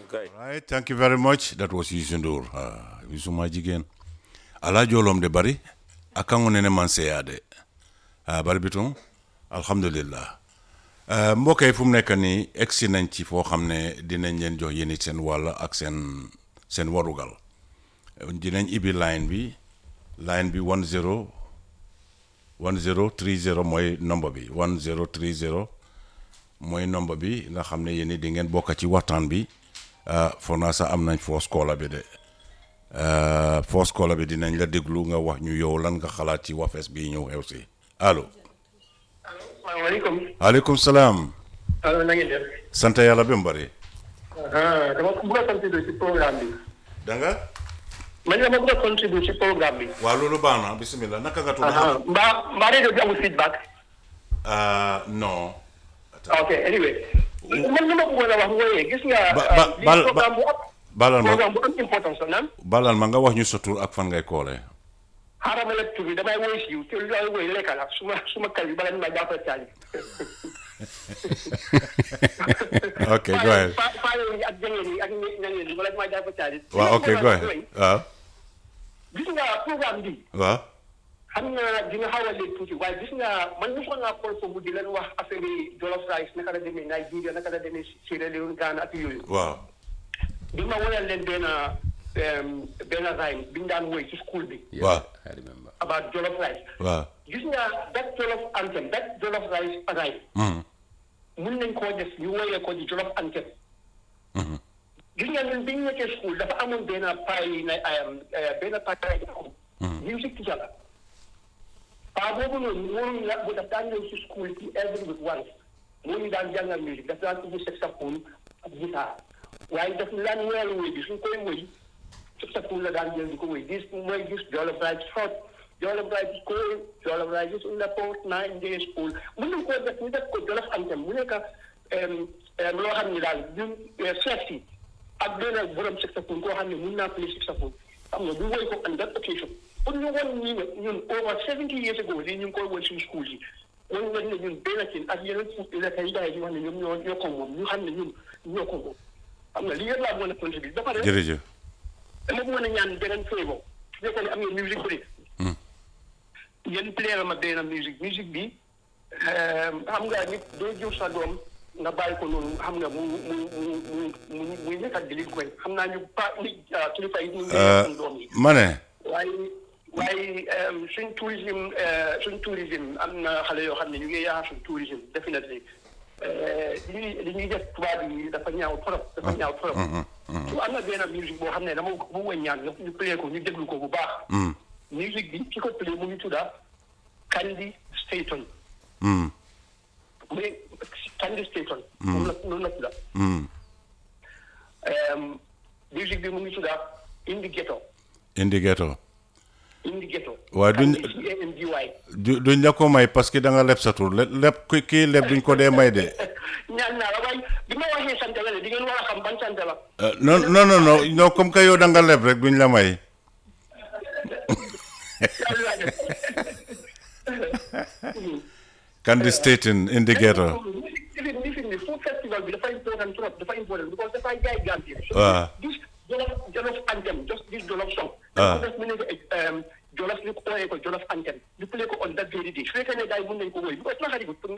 kay. Right, thank you very much. That was Youssou Ndour. Ah, Youssou ma jigéen. Ala jolom de bari. Akango nene man seyade. Ah, bari bitum. Alhamdulillah. Uh, mbokk yi fu mu nekk nii egsi nañ ci foo xam ne dinañ leen jox yéen it seen wàll ak seen seen warugal dinañ ibbi line bi line bi 10 1030 mooy nombre bi 1030 mooy nombre bi nga xam ne yéen it di ngeen bokk ci waxtaan bi uh, foog naa sax am nañ force caller bi de uh, force caller bi dinañ la déglu nga wax ñu yow lan nga xalaat ci wafes bi ñëw xew si allo. salaamaaleykum. aleykum salaam. allo na ngeen def. sant yàlla bi mu bëri. ah dama bëgg a contribuer ci programme bi. da nga. man dama bëgg a contribuer ci programme bi. waaw loolu baax na bisimilah naka nga tudd. ah mbaa mbaa rajo bi amul feedback. ah non. ok anyway. man li ma bëggoon a wax mooy gis nga. ba ba lii bal programme bu am. balal ma programme bu am importance la naan. balal ma nga wax ñu sa tur ak fan ngay koolee. xaaral ma lekk tur bi damay woy siiw te lu may woy lekka la su ma su ma kal bi bala ñu ma jàppale caali. ok go ahead. faa faa yooyu ak jangeen yi ak ñangeen yi bala ñu ma jàppale caali. waaw ok go ahead waaw. gis nga programme bi. waaw. xam nga dina xaw a léegi tuuti waaye gis nga man mosoon naa xool foofu di leen wax affaire yi Jollof Rice naka la demee Nigeria naka la demee Sierra Leone Ghana ak yooyu. waaw. bi ma wanal leen benn benn rhyme bi ñu daan woy ci school bi. waaw. I remember. about Jollof Rice. waaw. gis nga that Jollof anthem that Jollof Rice rhyme. Mhm. mun nañ koo def ñu woyee ko di Jollof anthem. Mhm. gis nga ñun bi ñu nekkee school dafa amoon benn pay na benn pay music teacher la. paa boobu noonu moom la bu daf daan ñëw si school ci every week once moo ñu daan jàngal musique daf daan ubbi saxophone ak guitare waaye daf ñu daan weeru woy bi suñ koy woy saxophone la daan jël di ko woy gis mooy gis Jollof Rice hot Jollof Rice is cold Jollof Rice is in the pot nine days cold mën nañ koo def ñu def ko Jollof anthem mu nekk loo xam ne daal ñun chef yi ak benn borom saxophone koo xam ne mun naa play saxophone xam nga bu woy ko on that occasion pour ñu won ñi ne ñun over seventy years ago lii ñu ngi koy won suñu school yi wan leen ne ñun benn cin ak yeneen fu lekk yi gars yi di wax ne ñoom ñoo ñoo ko moom ñu xam ne ñun ñoo ko moom xam nga lii yëpp laa mën a contribuer ba pare jërëjëf. dama mën a ñaan beneen favour su fekkee ne am ngeen musique break Hmm. ngeen playal ma benn musique musique bi xam nga nit doo jur sa doom nga bàyyi ko noonu xam nga mu mu mu mu mu muy nekk ak di li koy xam naa ñu pa ni kilifa yi ñu ngi seen doom yi ma ne. waaye waaye suñ tourisme suñ tourisme am na xale yoo xam ne ñu ngi yaakaar suñ tourisme definitely li ñuy li ñuy def tubaab yi dafa ñaaw trop dafa ñaaw trop. su am na benn musique boo xam ne dama bu ma ñaan nga ñu play ko ñu déglu ko bu baax. Mm. musique bi ki ko play mu ngi tudda Candy Staton Mm. mu ne Candy Staton. moom la noonu la tudda. Mm. musique bi mu ngi tudda Indi Ghetto indi ghetto. Indi Ghetto. Waaye duñ- Candy C-A-N-D-Y. du duñ la ko may parce que da nga leb sa tur le leb ki kii leb duñ ko dee may de. ñaan naa la waaye bi ma waxee sant la de di ngeen war a xam ban sant la. Euh, non non non non non comme que yow da nga leb rek duñ la may. yàlla laa def. Candy Staten indi ghetto. Even even the food festival bi dafa important trop dafa important because dafay jaay Gambia. Waaw. This Jollof Jollof anthem just this Jollof song. Ah. dafa def mu nekk um, Jollof ñu ooyee ko Jollof anthem ñu play ko on that very day su fekkee ne gars yi mën nañ ko woy because naxari ko pour